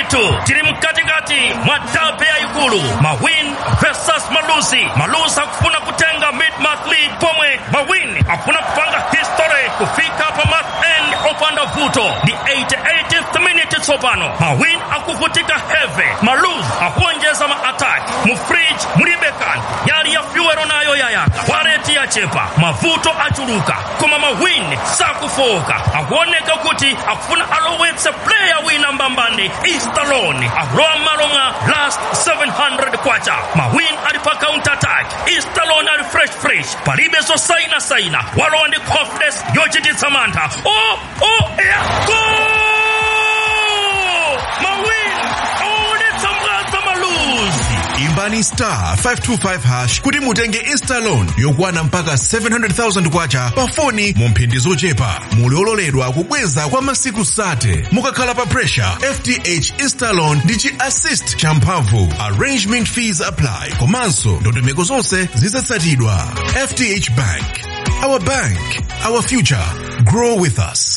ndithu tili mkatikati mwa dabe yayikulu mawin versus malusi malusi akufuna kutenga mid-month lead pomwe mawin akufuna kupanga history kufika pa month end opanda vuto ndi 88th minute tsopano mawin akuvutika heavy maluz akuonjeza ma-attack mu fridge mulibe kanthu yali ya fyuwero nayo yayaka waleti yachepa mavuto achuluka koma mawin sakufoka akuoneka kuti akufuna alowetse player wina mbambani istaloni akulowa m'malo mwa last 700 kwacha mawin ali pa counter attack istaloni ali fresh fresh palibe zosainasaina walowa ndi confidence yochititsa mantha o o ya gol mawin aonetsa mwadza maluzi imbani star 525 hash kuti mutenge instalon yokwana mpaka 700,000 kwacha pa foni mu mphindi zochepa muli ololedwa kubweza kwa masiku sate mukakhala pa pressure fth instalon ndi chi assist champhamvu arrangement fees apply komanso ndondomeko zonse zizatsatidwa fth bank our bank our future grow with us